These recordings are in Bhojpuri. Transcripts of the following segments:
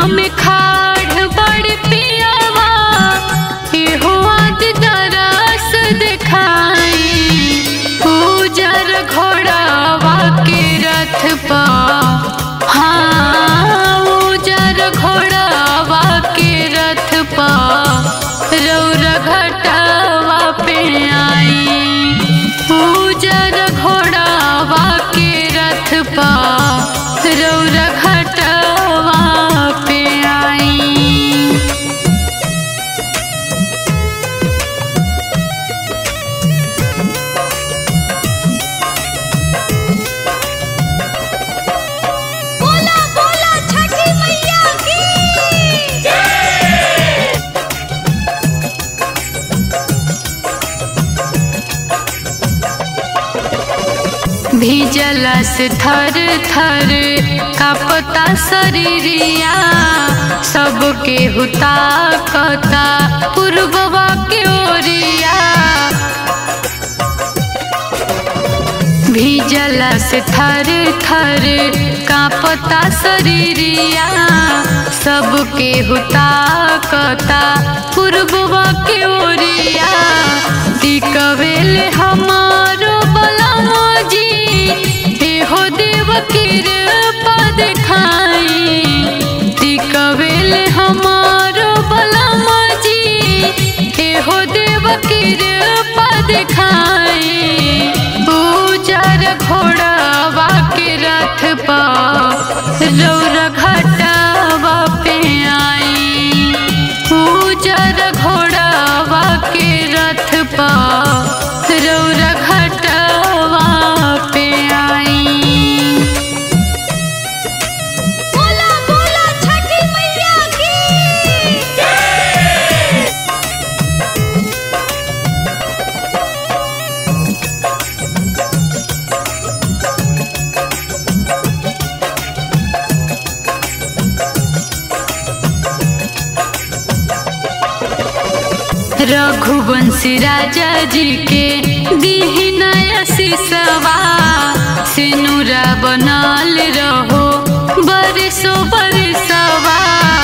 में खाड़ बड़ पियावा एहो आज दरस दिखाई उजर घोड़ावा के रथ पा हाँ उजर घोड़ावा के रथ पा रौर घटावा पे आई उजर घोड़ावा के रथ पा रौर घटावा पे आई बोला बोला छठी मैया की भीजला से थर थर कापता शरीरिया सबके हुता कता पूर्ववा के ओरिया भीजला से थर थर कापता शरीरिया सबके हुता कता पूर्ववा के ओरिया टिकवेल हमारो बलमोजी एहो देव कृपा देखाई टिकवेल हमारो बलमोजी एहो देव कृपा देखाई उजर घोड़ावा के रथ पा रौर घटावा पे आई उजर घोड़ावा के रथ पा रौर घटावा पे आई बोला बोला छठी मैया की रघुवंशी राजा जी के दीहिना सिसवा सिनुरा बनल रहो बरसो बरसवा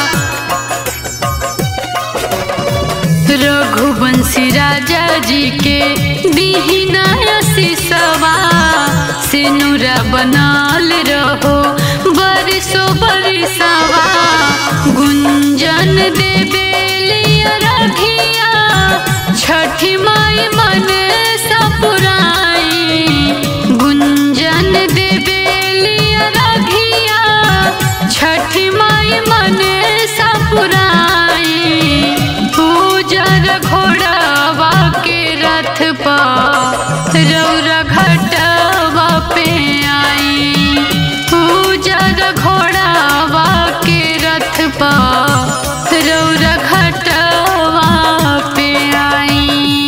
रघुवंशी राजा जी के दीहिना सिसवा सिनुरा बनल रहो बरसो बरसवा गुंजन देवेलिया रघिया छठी माई मन सपुराई गुंजन देवेलिया रघिया छठी माई मन सपुराई पूजर घोड़ावा के रथ पा रौर घटावा पे आई पूजर घोड़ावा के रथ पा रौर घटावा पे आई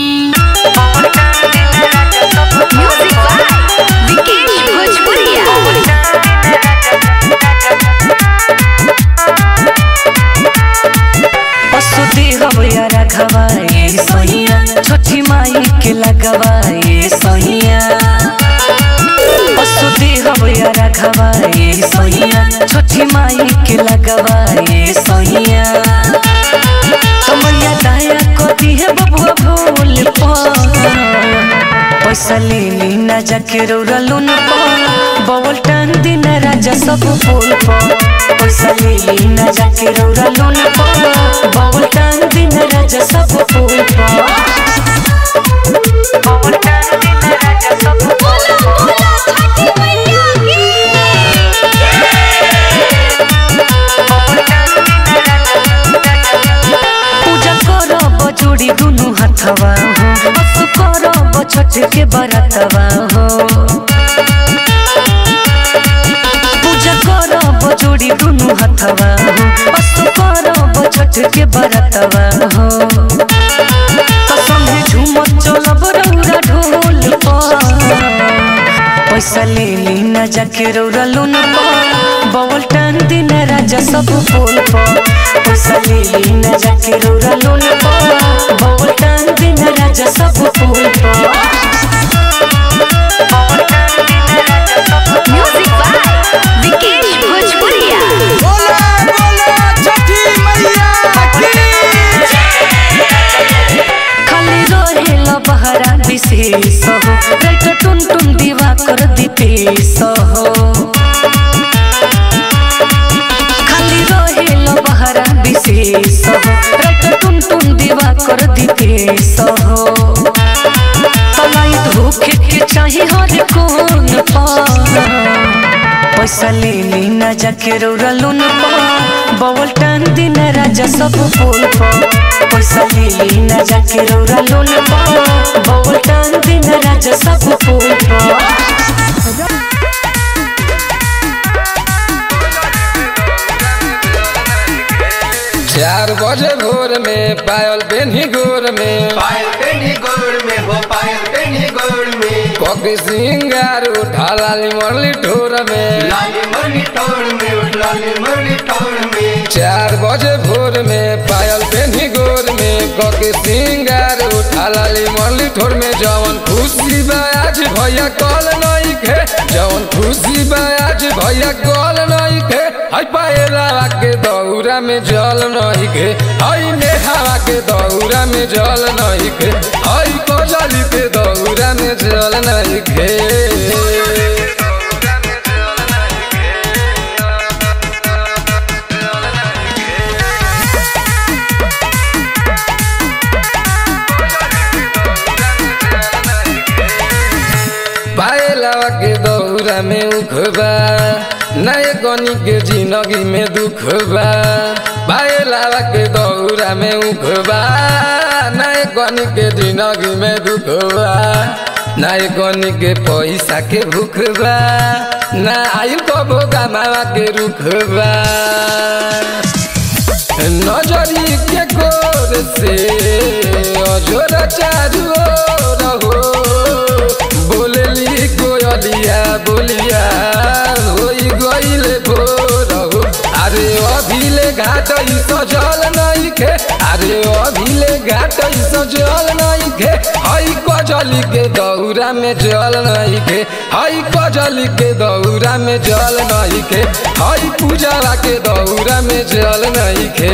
म्यूजिक बाय विकेश भोजपुरिया पशुति हवया रखवाए सहिया छठी माई के लगवाए सहिया पशुति हवया रखवाए सहिया छठी माई के लगवाए सहिया तमैया दया कती है बबुआ भूल पैसा ले ली ना जाके रौरलू न बवल टांग दिन राजा सब फूल पैसा ले ली ना जाके रौरलू न बवल टांग दिन राजा सब फूल बवल टांग दिन राजा सब बोला बोला छठी मैया की पूजा करब जोड़ी दुनु हाथवा हो बस करब छठ के बरतवा हो पूजा करब जोड़ी दुनु हाथवा हो बस करब छठ के बरतवा हो तो संगे झूमत चलब रौरा ढोल पर पैसा ले ली ना जाके रौरा लोन पर बवल टांग दिन राजा सब फूल पर पैसा ले ली ना जाके रौरा लोन पर बवल टांग दिन राजा सब फूल पर बवल टांग दिन राजा सब म्यूजिक बाय विकेश भोजपुरिया बोला बोला बहरा विशेष हो राइट टुन टुन दीवा कर दीपेश हो खाली रहेल बहरा विशेष हो राइट टुन टुन दीवा कर दीपेश हो तलाई धोखे के चाही हर कोन पर पैसा ले ली ना जाके रौरा लोन पर बवल टान दिन राजा सब पोल पर पैसा ले ली ना जाके रौरा लोन पर बवल टान दिन राजा सब पोल पर चार बजे भोर में पायल बेनी गोर में पायल पेनी गोड़ में हो पायल पेनी गोड़ में कॉकी सिंगार उठा लाली मरली ठोर में लाली मुरली टोड़ में उठ लाली मुरली टोड़ में चार बजे भोर में पायल बेनी गोर में कॉकी सिंगार उठा लाली मरली ठोर में जवन खुशी बा आज भैया कल नहीं खे जवन खुशी बा आज भैया कल नहीं खे हई पायला के दौरा में जल नहीं खे हई नेहावा के दौरा में जल नहीं खे हई कोजली के दौरा में जल नहीं खे पायलावा के दौरा में उखबा नए गनी के जिंदगी में दुख बा पायलावा के दौरा में उखबा नए गनी के जिंदगी में दुख बा नए गनी के पैसा के भूख बा ना आयु कबो गमावा के रुख बा नजरी के गोर से अजोर चारू ओर हो बोलली कोयलिया बोलिया होई गईले भोर हो अरे अभिले घाट ई सजल नहीं खे अरे अभिले घाट ई सजल नहीं खे हई कजली के दौरा में जल नहीं खे हई कजली के दौरा में जल नहीं खे हई पूजावा के दौरा में जल नहीं खे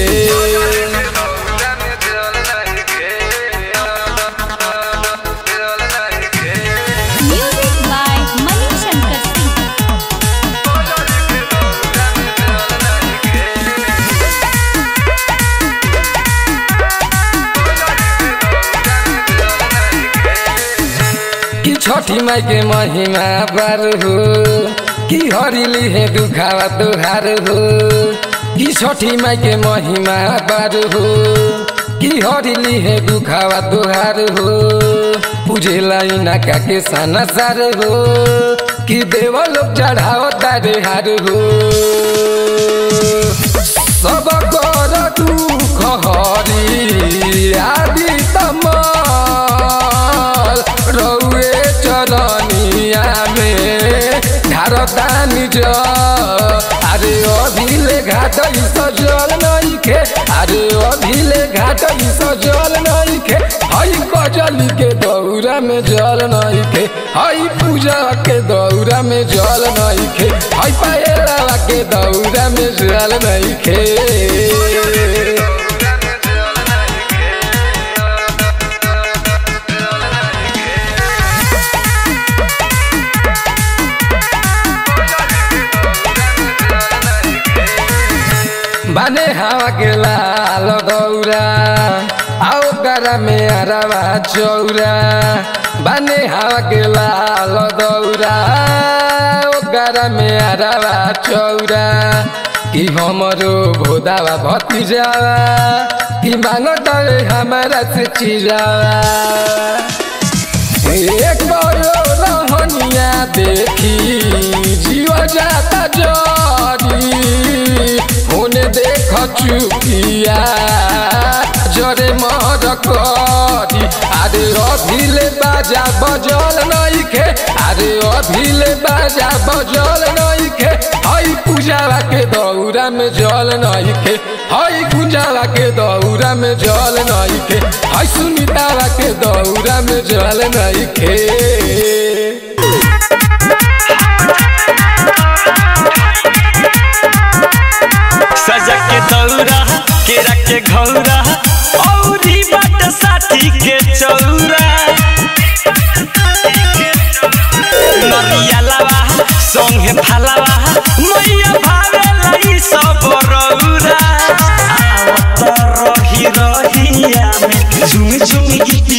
म्यूजिक बाय मनी शंकर सिंह कि छठी माई के महिमा बार हो कि हरिली है दुखावा तुहार हो कि छठी माई के महिमा बार हो कि हरिली है दुखावा तुहार हो पूजे लाई नाका के साना सार हो कि देव लोग चढ़ाओ तारे हार हो सब कर दुख हरी आदि तमल रौए चरनिया में ढारता निज अरे अभिले घाट ई सजल नहीं खे अरे अभिले घाट ई सजल नहीं खे हई कजली के दौरा में जल नहीं खे हई पूजा के दौरा में जल नहीं खे हई पायला के दौरा में जल नहीं खे बाने हवा के लाल दौरा आओ गरा में अरवा चौरा बाने हवा के लाल दौरा आओ गरा में अरवा चौरा कि हमरो भोदावा भतीजावा कि मांगता हमारा से चिरावा एक बड़ो रहनिया देखी जीव जाता जरी होने देख चुकिया जरे मर करी अरे अभिले बाजा बजल नहीं खे अरे अभिले बाजा बजल नहीं खे हई पूजावा के दौरा में जल नहीं खे हई गुंजावा के दौरा में जल नहीं खे हई सुनीतावा के दौरा में जल नहीं खे सजा के दौरा केरा के घौरा औरी बाट साथी के चौरा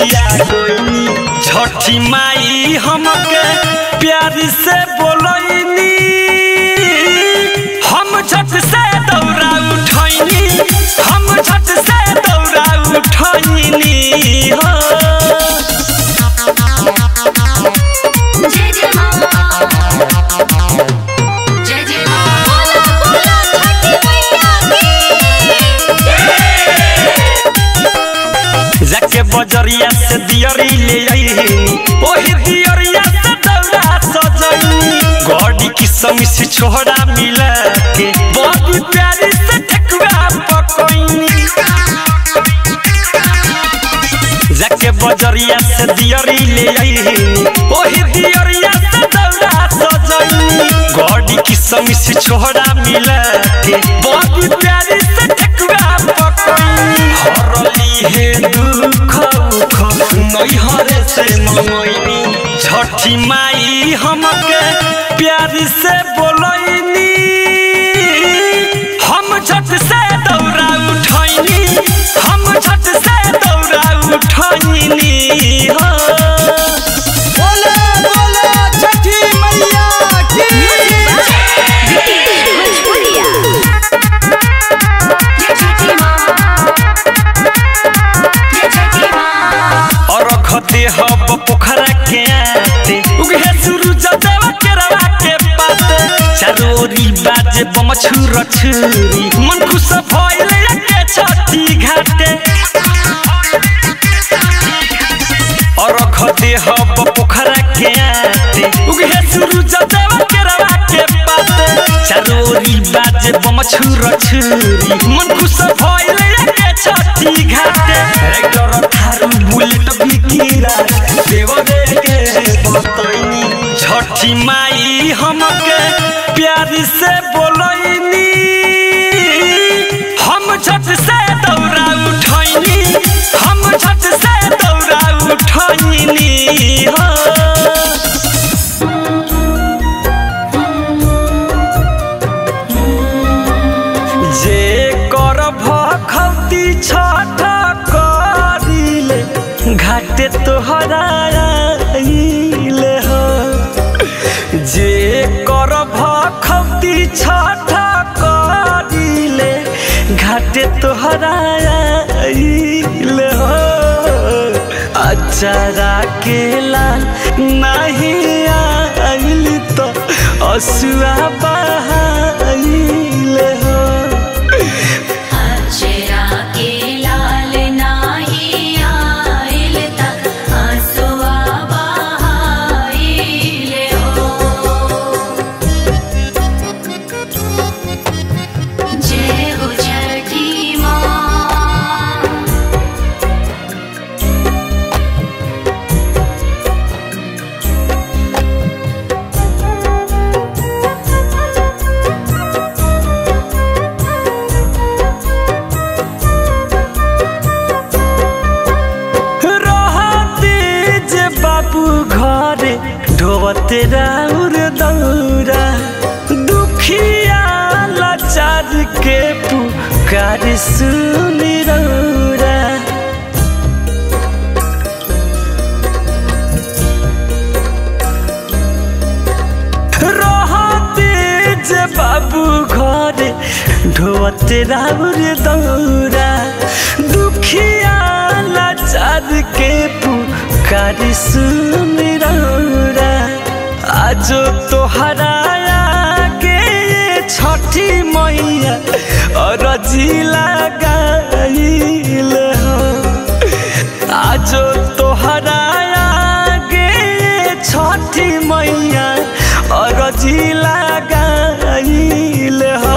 खिसिया गईनी छठी माई हमके प्यार से बोलैनी हम झट से दौड़ा उठैनी हम झट से दौड़ा उठैनी हो जय जय मां जय जय मां बोला बोला छठी मैया की जाके बजरिया से दियरी ले आईनी ओही दियरिया से दौड़ा सजनी गॉडी की समी से छोड़ा मिला के बड़ी प्यारी से ठकुआ पकोइनी जाके बजरिया से दियरी ले आईनी ओही दियरिया से दौड़ा सजनी गॉडी की समी से छोड़ा मिला के बड़ी प्यारी से ठकुआ पकोइनी हरली हे दुख उख नैहरे से मंगैनी छठी माई हमके प्यार से बोलैनी हम झट से दौड़ा उठैनी हम झट से दौड़ा उठैनी हो बोले बोले छठी मैया की भोजपुरिया जय छठी मां जय छठी मां और खते हब पोखरा के आते उगे सूरज देव के रवा के पाते चारोरी बाजे बम छुर छुरी मन खुश भइले के छठी घाटे और खते हब पोखरा के आते उगे सूरज देव के रवा के पाते चारोरी बाजे बम छुर छुरी मन खुश भइले के छठी घाटे रेक्टर थारू बुलेट भी कीरा देव दे के बतैनी छठी माई हमके प्यार से बोलैनी हम झट से दौड़ा उठैनी हम झट से दौड़ा उठैनी हो जे कर भखौती छठ करिले घाटे तोहरा आइले हो जे कर भखौती छठ करिले घाटे तोहरा आइले हो अचारा के लाल नहीं आइल तो असुआ बहाइले हो अजरा के लाल नाही आइल तक आंसुआ बहाइले हो जय हो छठी मां रहते जे बाबू घरे ढोबते राउर दौरा दुखिया लाचार के पुकार सुनी रौरा रहते जे बाबू घरे ढोबते राउर दौरा दुखिया लाचार के पुकार सुन रौरा आज तोहरा के छठी मैया अरजी लगाइल हो आज तोहरा के छठी मैया अरजी लगाइल हो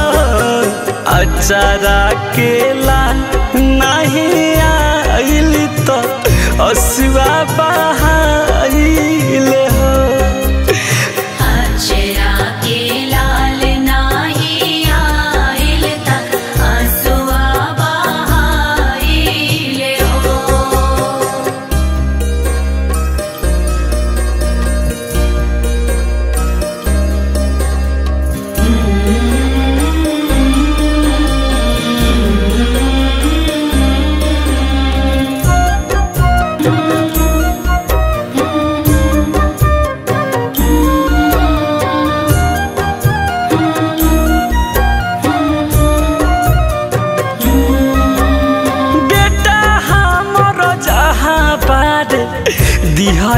अचारा केला नहीं आइल तो असुआ बहाइल हो अजरा के लाल नाही आइल तक आंसुआ बहाइले हो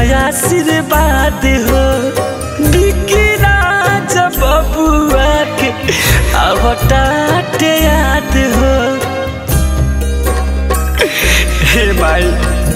आशीर्वाद हो बिकिरा जब बबुआ के अवटाटे याद हो हे माई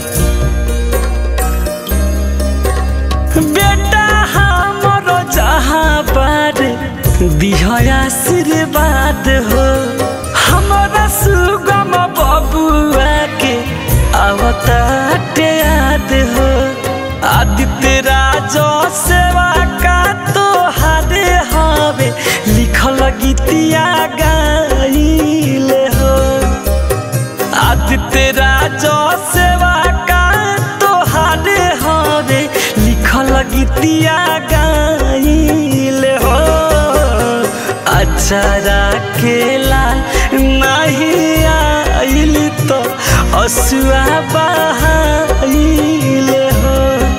बेटा हमरो जहाँ पर दिह आशीर्वाद हो हमारा सुगम बबुआ के अवतार याद हो आदित्य राजो सेवा का तो हारे हवे लिखल गीतिया गाइले हो आदित्य राजो सेवा का तोहारे हवे लिखल गीतिया गाइले हो अचारा केला नहीं आइल तो असुआ बहाइले हो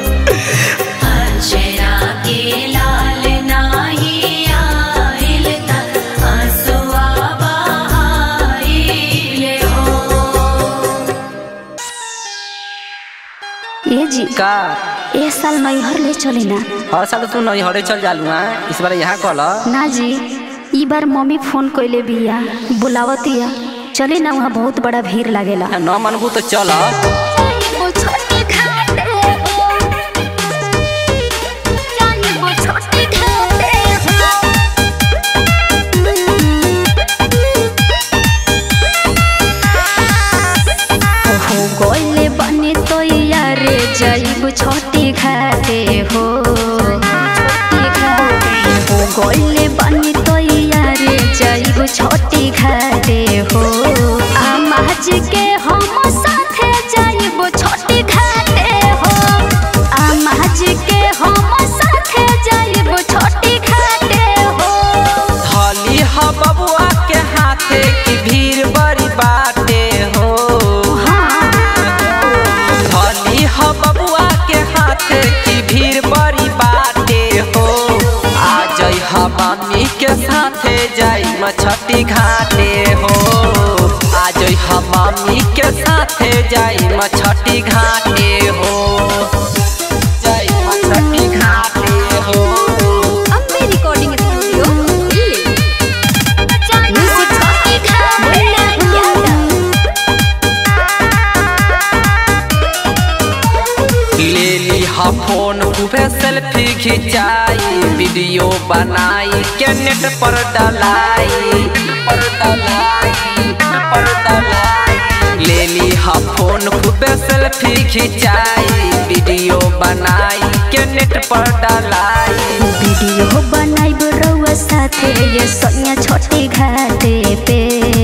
अक्षरा के लाल नाही आइल त हसुआ बहाइले हो ये जी का ए साल नैहर ले चली ना हर साल तू नहीं हरे चल जालू हाँ इस बार यहाँ कल ना जी ई बार मम्मी फोन कइले बिया बुलावतिया चले ना वहाँ बहुत बड़ा भीड़ लागेला न मनबू तो चल हो गइले बने तो यारे जाइब छोटी घाटे हो हो गइले बने तो यारे जाइब छोटी घाटे हो आमाज के हम साथे जाइब छोटी घाटे हो आमाज के हम साथे जाइब छोटी घाटे हो धली ह बबुआ के हाथे की भीड़ बड़ी बाटे हो धली ह बबुआ के हाथे की भीड़ बड़ी बाटे हो आ जई ह मम्मी के साथे जाई मछटी घाटे हो आ जई ह मम्मी के साथे जाई मछटी घाटे हो जाई मछटी घाटे हो अम्बे रिकॉर्डिंग स्टूडियो दिल्ली ले ली हा फोन खूबे सेल्फी खिंचाई वीडियो बनाई के नेट पर डलाई पर डलाई पर डलाई ले ली हा फोन खूबे सेल्फी खिंचाई वीडियो बनाई के नेट पर डलाई वीडियो बनाइब रउआ साथे ये सोनिया छोटी घाटे पे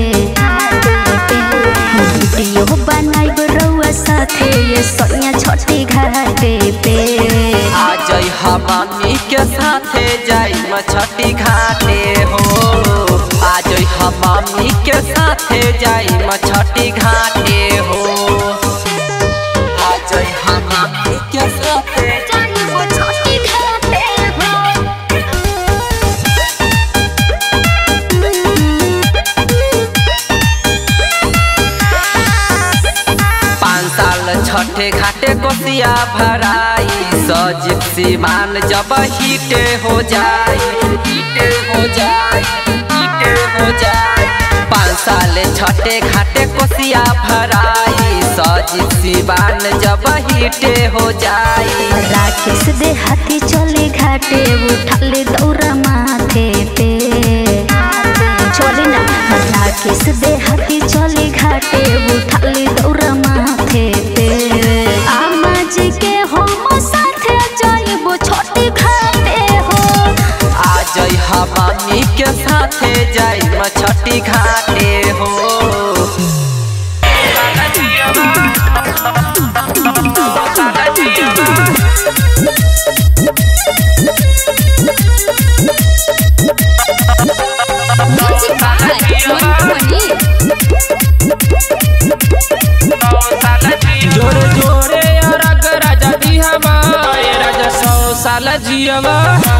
वीडियो बनाइब रउआ साथे ये सोनिया छोटी घाटे पे आ जई हा मम्मी के साथे जाई मछटी घाटे हो आ जई हा मम्मी के साथे जाई मछटी घाटे हो आ जई हा मम्मी के साथे छोटी घाटे पाँच साल छठे घाटे कोसिया भराई सज सीमान जब हिटे हो जाए हिटे हो जाए हिटे हो जाए पाँच साल छठे घाटे कोसिया भराई सज सीमान जब हिटे हो जाए राकेश दे हाथी चले घाटे उठाले दौरा माथे पे चले ना राकेश दे हाथी चले घाटे उठाले दौरा माथे पे आमा जी के हम साथे जाइबो छोटी घाटे हो आ जई हा मम्मी के साथे जाई मछटी घाटे हो म्यूजिक बाय मंटू मनी जोरे जोरे अरग राजा दिहवा ए राजा सौ साल जियवा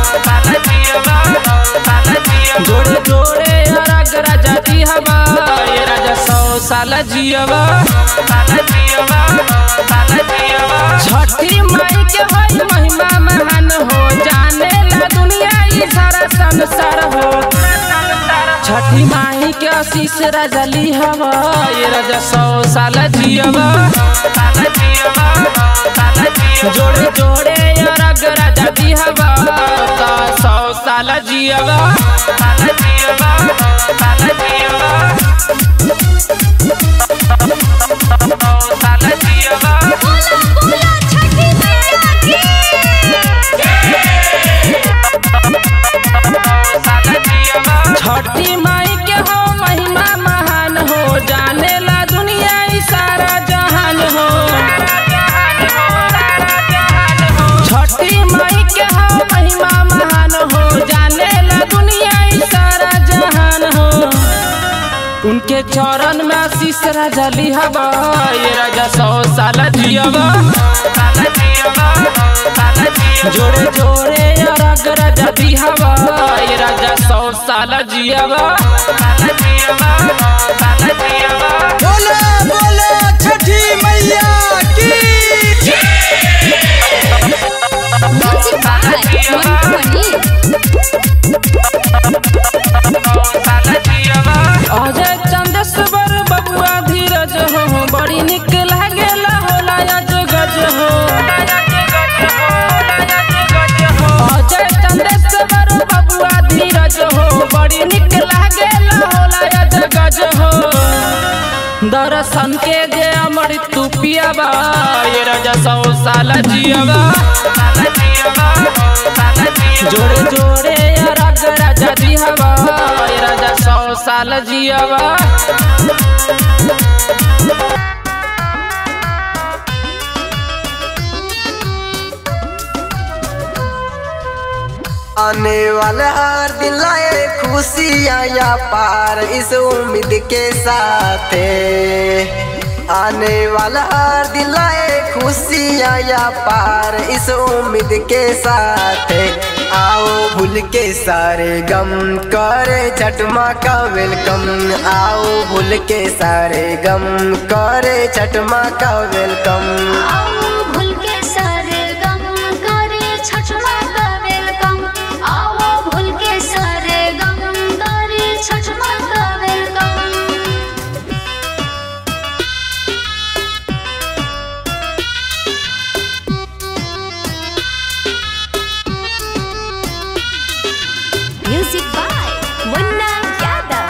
जोरे जोरे अरग राजा दिहवा ए राजा सौ साल जियवा छठी माई के हो संसार हो छठी माही के आशीष राजा ली हवा ये राजा सौ साल जियवा जोड़े जोड़े अरग राजा दी हवा ता सौ साल जियवा छठी माई के हो महिमा महान हो जाने ला दुनिया ई सारा जहान हो छठी माई के हो महिमा महान हो जाने ला दुनिया ई सारा जहान हो उनके चरण में आशीष राजा लिहबा ये राजा सौ साल जियबा जोड़े जोड़े अरग राजा दिहबा ये राजा सौ साल जियबा बोले बोले छठी मैया की अजय चंदेश्वर बबुआ धीरज हो बड़ी निक लागेला होला अज गज हो अजय चंदेश्वर बबुआ धीरज हो बड़ी निक लागेला होला अज गज हो दर्शन के जे अमृत तू पियाबा ये राजा सौ साल जियबा जोड़े जोड़े अरग राजा दिहबा ये राजा सौ साल जियबा आने वाला हर दिन लाए खुशियाँ या पार इस उम्मीद के साथ आने वाला हर दिन लाए खुशियाँ या पार इस उम्मीद के साथ आओ भूल के सारे गम करे छठमा का वेलकम आओ भूल के सारे गम करे छठमा का वेलकम आओ भूल के सारे गम करे छठमा का वेलकम आओ भूल के सारे गम करे छठमा का welcome music by Munna Yadav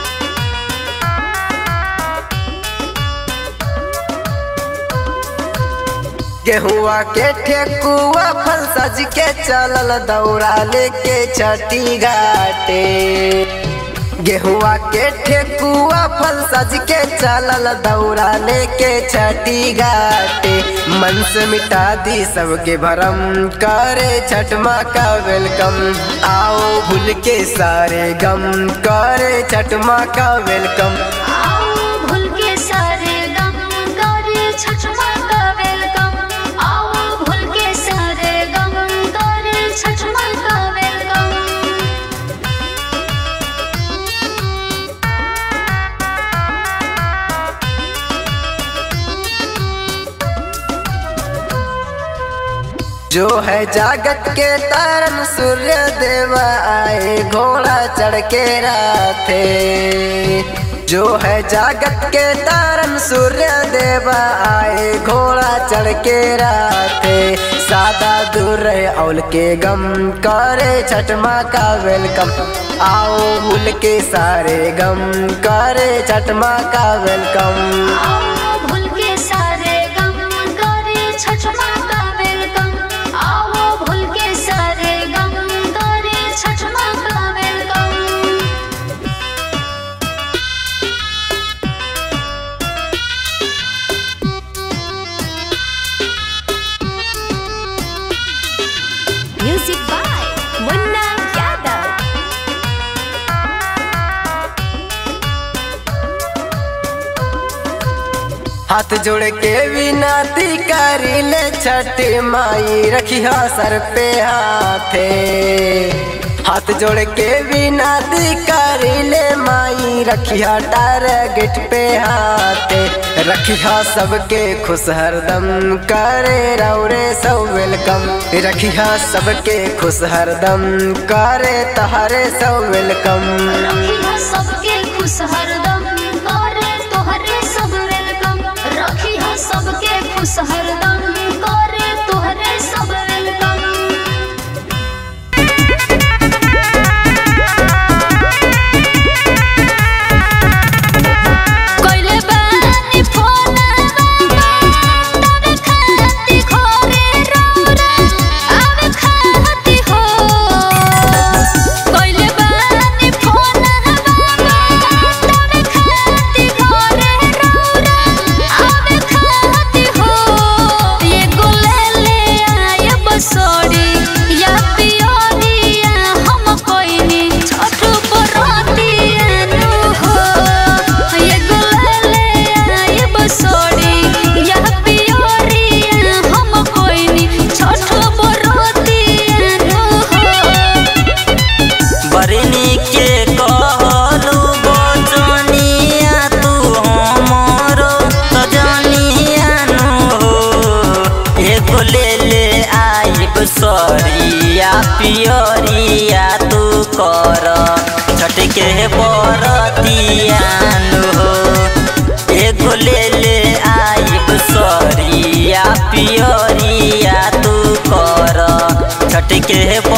गेहुआ के ठेकुआ फल सज के चलल दौड़ा लेके छठी घाटे गेहुआ के ठेकुआ फल सज के चलल दौड़ा लेके छठी घाटे मन से मिटा दी सबके भरम करे छठ माँ का वेलकम आओ भूल के सारे गम करे छठ माँ का वेलकम आओ भूल के सारे गम करे छठमा का वेलकम आओ भूल के सारे गम करे छठमा का वेलकम जो है जागत के तारन सूर्य देवा आए घोड़ा चढ़ के राथे जो है जागत के तारन सूर्य देवा आए घोड़ा चढ़ के राथे सादा दूर रहे औल के गम करे छठ माँ का वेलकम आओ भूल के सारे गम करे छठ माँ का वेलकम आओ भूल के सारे गम करे छठमा का वेलकम आओ भूल के सारे गम करे छठमा का welcome music by Munna Yadav हाथ जोड़ के विनती करी ले छठ माई रखिया सर पे हाथे हाथ जोड़ के विनती करिले माई रखिया टारगेट पे हाथे रखिया सबके खुश हरदम करे रौरे सब वेलकम रखिया सबके खुश हरदम करे तहारे सब वेलकम रखिया सबके खुश हरदम करे तोहरे सब वेलकम रखिया सबके खुश हरदम करे तोहरे सब वेलकम कोइले बानी फोन आवे खाती घरे रौरा आवे खाती हो कोइले बानी फोन आवे खाती घरे रौरा आवे खाती हो ये गोले ले आय बसोड़ी या पियोरिया हम कोइनी छोटू बरोतिया नु हो ये गोले ले आय बसोड़ी या पियोरिया हम कोइनी छोटू बरोतिया नु हो बरनी के कहलू बचनिया तू हमरो सजनिया नु एगो ले ले आइब सरिया पियरिया तू कर छटके बरतिया नु एगो ले ले आइब सरिया पियरिया तू कर छटके